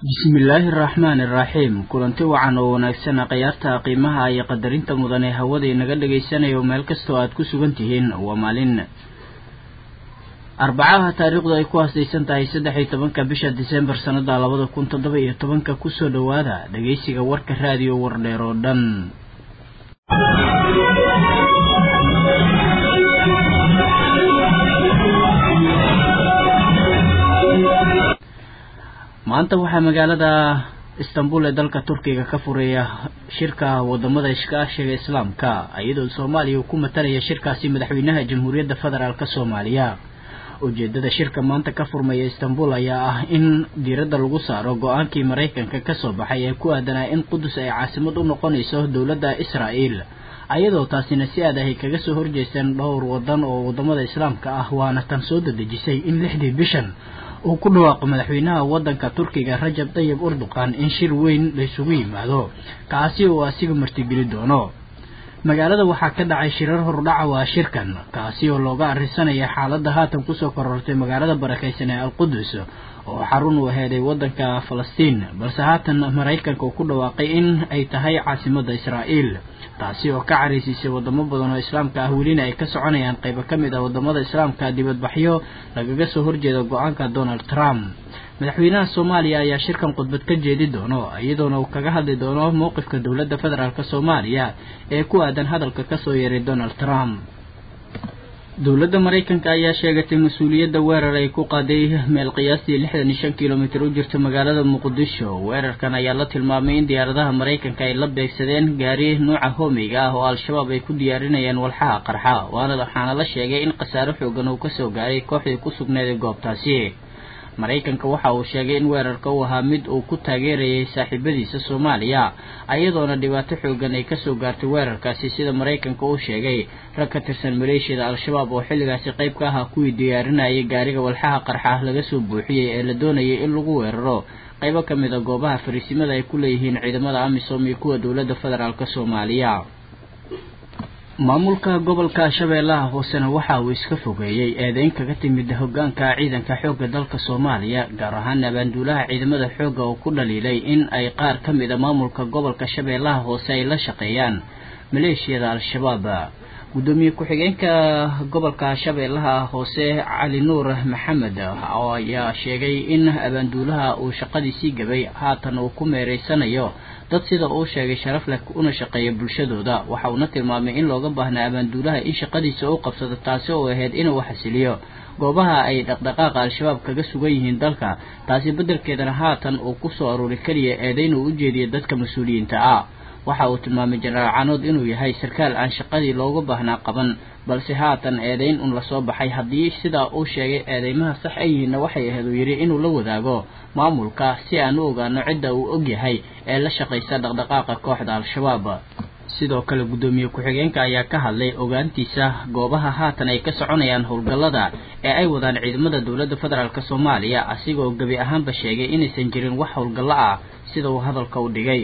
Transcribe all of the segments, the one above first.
bismillaahi araxmaani iraxiim kulanti wacan oo wanaagsan khiyaarta qiimaha iyo qadarinta mudan ee hawada inaga dhagaysanayo meel kastoo aad ku sugan tihiin waa maalin arbacaha taariikhdu ay ku haastaysan tahay saddex iyo tobanka bisha disembar sannada labada kun toddoba iyo tobanka kusoo dhowaada dhagaysiga warka raadiyo wardheer oo dhan maanta waxaa magaalada istanbul ee dalka turkiga ka furaya shirka wadamada iskaashiga islaamka iyadoo soomaaliya uu ku matalaya shirkaasi madaxweynaha jamhuuriyadda federaalk soomaaliya ujeedada shirka maanta ka furmaya istanbul ayaa ah in diiradda lagu saaro go-aankii maraykanka kasoo baxay ee ku aadanaa in qudus ay caasimad u noqonayso dowladda israa'el ayadoo taasina si aad ahay kaga soo horjeesteen dhowr wadan oo wadamada islaamka ah waana tan soo dadejisay in lixdii bishan uu ku dhawaaqo madaxweynaha wadanka turkiga rajab tayib urduqan in shir weyn laysugu yimaado kaasi oo asiga martigeli doono magaalada waxaa ka dhacay shirar hordhaca waa shirkan kaasi oo looga arisanaya xaaladda haatan kusoo korortay magaalada barakaysan ee alqudus oo xarun u aheeday wadanka falastiin balse haatan maraykanka uu ku dhawaaqay in ay tahay caasimada israa'el taasi oo ka caraysiisay wadamo badan oo islaamka ah welina ay ka soconayaan qaybo ka mid ah wadamada islaamka dibadbaxyo lagaga soo horjeeda go-aanka donald trump madaxweynaha soomaaliya ayaa shirkan khudbad ka jeedi doono iyadoona uu kaga hadli doono mowqifka dowladda federaalk soomaaliya ee ku aadan hadalka kasoo yeeray donald trump dowladda maraykanka ayaa sheegatay mas-uuliyadda weerar ay ku qaaday meel qiyaastii lixdan iyo shan kilomitir u jirta magaalada muqdisho weerarkan ayaa la tilmaamay in diyaaradaha maraykanka ay la beegsadeen gaari nuuca hoomeyga ah oo al-shabaab ay ku diyaarinayaan walxaha qarxa waana waxaana la sheegay in khasaaro xoogan uu kasoo gaaray kooxdii ku sugneeday goobtaasi maraykanka waxa uu sheegay in weerarka uu ahaa mid uu ku taageerayay saaxiibadiisa soomaaliya ayadoona dhibaato xoogan ay kasoo gaartay weerarkaasi sida maraykanka uu sheegay rag ka tirsan maleeshiyada al-shabaab oo xilligaasi qayb ka ahaa kuwii diyaarinayay gaariga walxaha qarxa laga soo buuxiyey ee la doonayay in lagu weeraro qaybo ka mid a goobaha fariisimada ay ku leeyihiin ciidamada amisom iyo kuwa dowladda federaalk soomaaliya maamulka gobolka shabeellaha hoosena waxa uu iska fogeeyey eedeyn kaga timid hogaanka ciidanka xoogga dalka soomaaliya gaar ahaan abaanduulaha ciidamada xoogga oo ku dhaliilay in ay qaar ka mid a maamulka gobolka shabeellaha hoose ay la shaqeeyaan maleeshiyada al-shabaab guddoomiye ku-xigeenka gobolka shabeellaha hoose cali nuur maxamed ayaa sheegay in abaanduulaha uu shaqadiisii gabay haatan uu ku meereysanayo dad sida uu sheegay sharaf leh una shaqeeya bulshadooda waxa uuna tilmaamay in looga baahnaa abaanduulaha in shaqadiisa u qabsado taasi oo ahayd inuu xasiliyo goobaha ay dhaqdhaqaaqa al-shabaab kaga sugan yihiin dalka taasi beddelkeedana haatan uu ku soo aruuri keliya eedayn uu u jeediyo dadka mas-uuliyiinta ah waxa uu tilmaamay jenaraal canood inuu yahay sarkaal aan shaqadii looga baahnaa qaban balse haatan eedayn un lasoo baxay haddii sidaa uu sheegay eedeymaha sax ay yihiinna waxay ahayd uu yidhi inuu la wadaago maamulka si aan u ogaano cidda uu og yahay ee la shaqaysa dhaqdhaqaaqa kooxda al-shabaab sidoo kale guddoomiye ku-xigeenka ayaa ka hadlay ogaantiisa goobaha haatan ay ka soconayaan howlgallada ee ay wadaan ciidamada dowladda federaalk soomaaliya asigoo gebi ahaanba sheegay inaysan jirin wax howlgallo ah sida uu hadalka u dhigay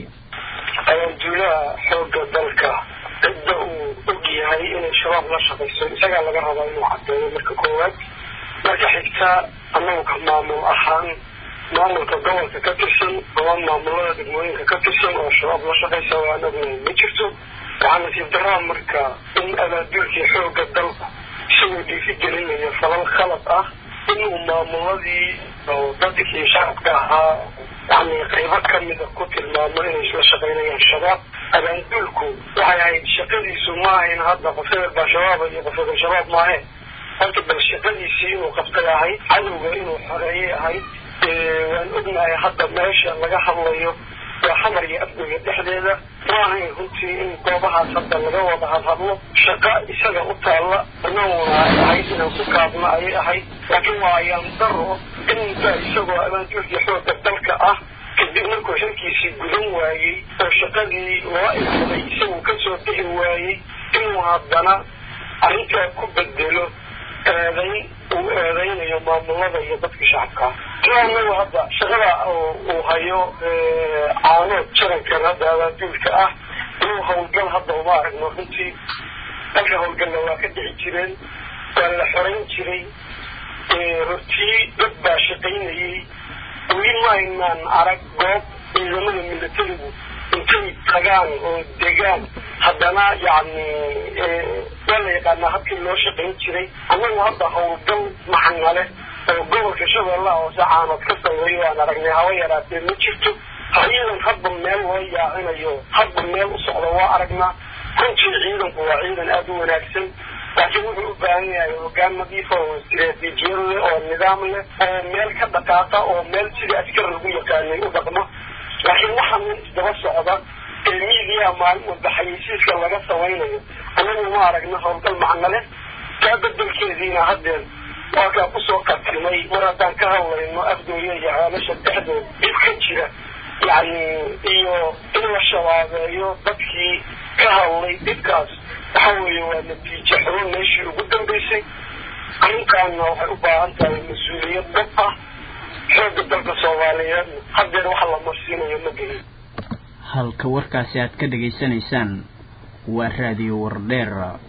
abaanduulaha xoogga dalka cidda uu og yahay inay shabaab la shaqayso isagaa laga rabaa inuu cadeeyo marka koowaad marka xigta annagu ka maamul ahaan maamulka gobolka ka tirsan ama maamulada degmooyinka ka tirsan oo shabaab la shaqaysa oo anagu ma jirto waxaa nasiib daraa marka in abaanduulkii xoogga dalka isagoo dhiifi gelinaya falal khalad ah inuu maamuladii oo dadkii shacabka ahaa yani qaybo kamida ku tilmaamo inay isla shaqaynayaan shabaab abaanduulku waxay ahayd shaqadiisu ma ahayn hadda qof hebel baa shabaaba iyo qof hebel shabaab maahe horta bal shaqadiisii inuu qabtay ahayd cadowga inuu xoreeyay ahayd waan ognahay hadda meesha laga hadlayo waa xamar iyo afgoya dhexdeeda ma ahayn runtii in goobahaas hadda laga wada hadhadlo shaqa isaga u taalla anaguna ay ahayd inaan ku kaabno ayay ahayd laakiin waa ayaan daro inba isagoo abaanduulkii xoogga dalka ah kadib markuu xilkiisii gudan waayey oo shaqadii loo ilmaday isagu kasoo bixi waayey inuu haddana arrintaa ku bedelo eedayn uu eedaynayo maamulada iyo dadka shacabka ah anagu hadda shaqada uu hayo caanood jarankan hadda abaanduulka ah inuu hawlgal hadda uma aragno runtii dalka hawlgalla waa ka dhici jireen waa la xorayn jiray hortii dad baa shaqaynayey weli ma aynaan arag goob ciidamada milatarigu intay tagaan oo degaan haddana yacni waa la yaqaanaa habkii loo shaqayn jiray annagu hadda howlgal macna leh oo gobolka shabeellaha hoose caanood ka sameeyo waan aragnay haba yaraatee ma jirto ciidan hadba meel loo yaacinayo hadba meel u socda waa aragnaa runtii ciidanku waa ciidan aada u wanaagsan laakiin wuxuu u baahan yahay hogaan nadiifa oo istiraatiijiyad leh oo nidaam leh oo meel ka dhaqaaqa oo meel sidii askar lagu yaqaanay u dhaqmo laakiin waxaa min isdaba socda ee miidiyaa maalin walba xayeysiiska laga samaynayo annagu ma aragna howlgal macno leh kaa bedelkeediina haddeen waa kaa kusoo qartimay mar haddaan ka hadlayno afdooya iyo ceelasha dhexdood dhib ka jira yacni iyo in la shabaabeeyo dadkii ka hadlay dhibkaas waxa weeye waa natiijo xubin meeshii ugu dambaysay arrintaanna waxay u baahan tahay mas-uuliyad dad ah xoogga dalka soomaaliyeedna haddeer waxa la marsiinayo ma gelin halka warkaasi aad ka dhegaysanaysaan waa raadiyo wardheer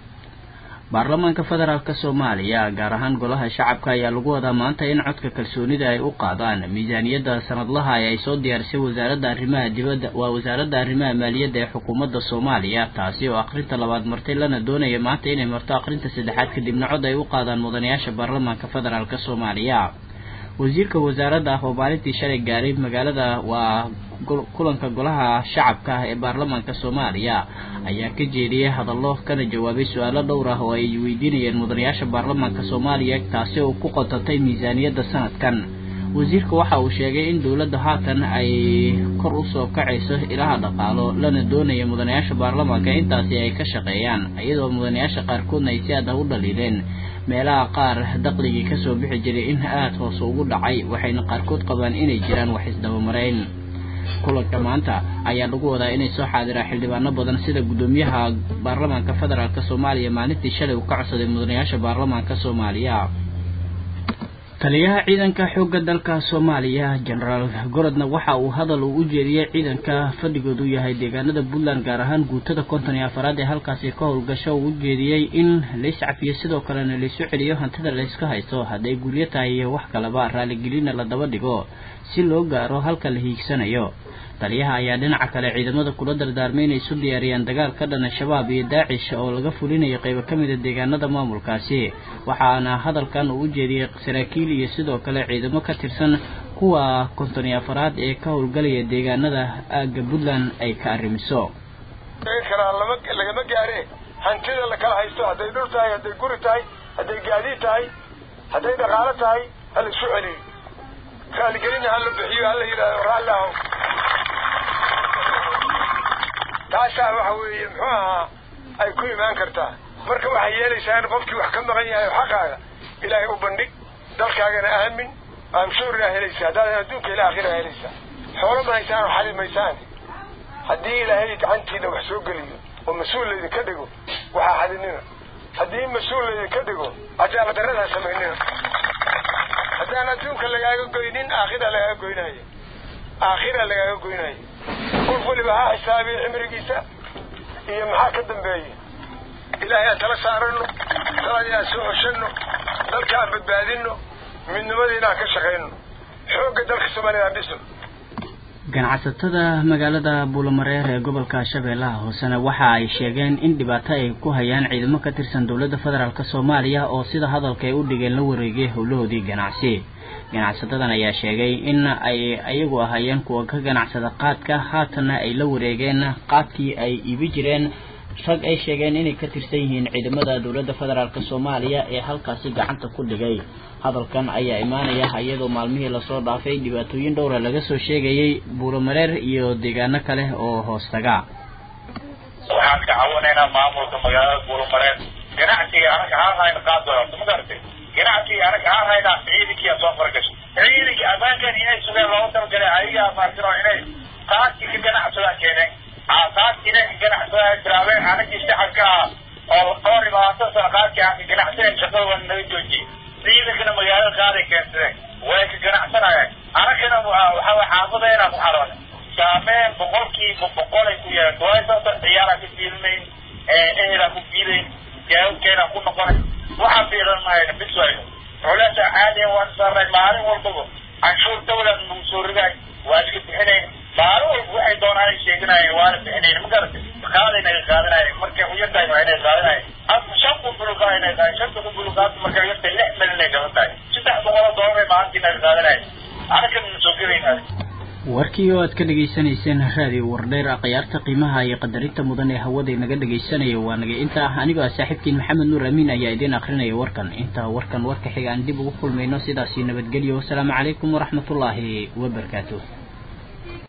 baarlamaanka federaalk soomaaliya gaar ahaan golaha shacabka ayaa lagu wadaa maanta in codka kalsoonida ay u qaadaan miisaaniyadda sanadlaha ee ay soo diyaarisay wasaaradda arrimaha dibadda waa wasaaradda arrimaha maaliyadda ee xukuumadda soomaaliya taasi oo akhrinta labaad martay lana doonaya maanta inay marto akhrinta saddexaad kadibna cod ay u qaadaan mudanayaasha baarlamaanka federaalk soomaaliya wasiirka wasaaradda ah oo maalintii shalay gaaray magaalada waa kulanka golaha shacabka ah ee baarlamaanka soomaaliya ayaa ka jeediyey hadallo kana jawaabay su-aalo dhowr ah oo ay weydiinayeen mudanayaasha baarlamaanka soomaaliya taasi oo ku qotatay miisaaniyadda sanadkan wasiirka waxa uu sheegay in dowladda haatan ay kor usoo kacayso ilaha dhaqaalo lana doonaya mudanayaasha baarlamaanka intaasi ay ka shaqeeyaan iyadoo mudanayaasha qaarkoodna ay si aad ah u dhaliileen meelaha qaar daqligii kasoo bixi jiray in aada hoose ugu dhacay waxayna qaarkood qabaan inay jiraan wax isdabamarayn kulanka maanta ayaa lagu wadaa inay soo xaadiraan xildhibaano badan sida guddoomiyaha baarlamaanka federaalk soomaaliya maalintii shalay uu ka codsaday mudanayaasha baarlamaanka soomaaliya taliyaha ciidanka xoogga dalka soomaaliya genaraal gorodna waxa uu hadal uu u jeediyey ciidanka fadhigoodu yahay deegaanada puntland gaar ahaan guutada konton iyo afaraad ee halkaasi ka howlgasho uu u jeediyey in lays cafiyo sidoo kalena laysu celiyo hantida layska haysto hadday guryo tahay iyo wax kaleba raaligelina la daba dhigo si loo gaaro halka la hiigsanayo taliyaha ayaa dhinaca kale ciidamada kula dardaarmay inay isu diyaariyaan dagaal ka dhana shabaab iyo daacish oo laga fulinayo qaybo ka mida deegaanada maamulkaasi waxaana hadalkan uu u jeediyey saraakiil iyo sidoo kale ciidamo ka tirsan kuwa konton iyo afaraad ee ka howlgalaya deegaanada aagga puntland ay ka arrimiso lagama gaare hantida la kala haysto hadday dhul tahay hadday guri tahay hadday gaadiid tahay hadday dhaqaalo tahay hala isu celiyo raaligelina hala bixiyo hala yidhahdo raalli aho taasaa waxa weeye muxuu ahaa ay ku imaan kartaa marka waxay yeelaysaa in qofkii wax ka maqan yahay oo xaqaaga ilaahay u bandhig dalkaagana aamin amshuurinaa helaysaa haddaadan adduunka ila akhira helaysaa xoolo ma haysaan oo xali maysaan haddii ilaahay gacantiina wax soo geliyo oo mas-uul laydinka dhigo waxaa xadinina haddii mas-uul laydinka dhigo cadaaladdarradaa samaynina haddaan adduunka lagaaga goynin aakhira lagaaga goynaayo aakhira lagaaga goynaayo qof weliba ha xisaabiyo cimrigiisa iyo maxaa ka dambeeya ilaahay aan tala saarano taladii aan soo coshanno dalka aan badbaadino midnimadiina aan ka shaqayno xoogga dalka soomaalida aan dhisno ganacsatada magaalada buulamareer ee gobolka shabeellaha hoosena waxa ay sheegeen in dhibaato ay ku hayaan ciidamo ka tirsan dowladda federaalk soomaaliya oo sida hadalka ay u dhigeen la wareegay howlahoodii ganacsi ganacsatadan ayaa sheegay in ay ayagu ahayeen kuwa ka ganacsada qaadka haatanna ay la wareegeen qaadkii ay iibi jireen rag ay sheegeen inay ka tirsan yihiin ciidamada dowladda federaalk soomaaliya ee halkaasi gacanta ku dhigay hadalkan ayaa imaanaya iyadoo maalmihii lasoo dhaafay dhibaatooyin dhowra laga soo sheegayay buulamareer iyo deegaano kale oo hoostaga waxaan ka cawanaynaa maamulka magaalada buulamareer ganacsiga anaga haan hayna qaad doonto ma garatay ganacsiga anaga haan haynaa ciidankiia soo fargashay ciidanka ammaankan inay sugeen loogu talagalay ayagaa maartino inay qaadkii ka ganacsadaan keeneen qaadkii inay ka ganacsadaan bilaabeen anagii shacabka ah oo dhowr iyo labaatan sano qaadkii aan ka ganacsadeen shaqada waa naga joojiyey ciidankana magaalada qaaday keensadeen way ka ganacsanayeen anagana waxaa xaafadeena ku xaroonay saameyn boqolkiiba boqolay ku yeelatay waayo sababta ciyaaraa ka fiilinayn ehelaa ku fiilayn jaawabkeena ku noqonay waxaa fiilan mahayna bis wayno culeesa caadiya waan saarnay maalin walbaba canshuur dawlad nagu soo ridaay waa iska bixinayn maalin walba waxay doonaan ay sheeganayeen waana bixinayn ma garatay qaadayna ay qaadanayeen markay u yartahay waa inay qaadanayeen hadda shan kun buluqaa inay qaadeen shanta kun buluqaad markay u yartahay lix mil inay gadan tahay saddex boqol oo doolar ay maalintiina ay qaadanayeen anakan soo gelayna warkii oo aad ka dhegaysanayseen raadiyo wardheer akhyaarta qiimaha iyo qadarinta mudan ee hawada inaga dhegaysanaya waa naga inta anigoo ah saaxiibkiin maxamed nuur amiin ayaa idiin akrinaya warkan inta warkan warka xiga aan dib ugu kulmayno sidaasi nabadgelyo wasalaamu calaykum waraxmatullaahi wabarakaatuh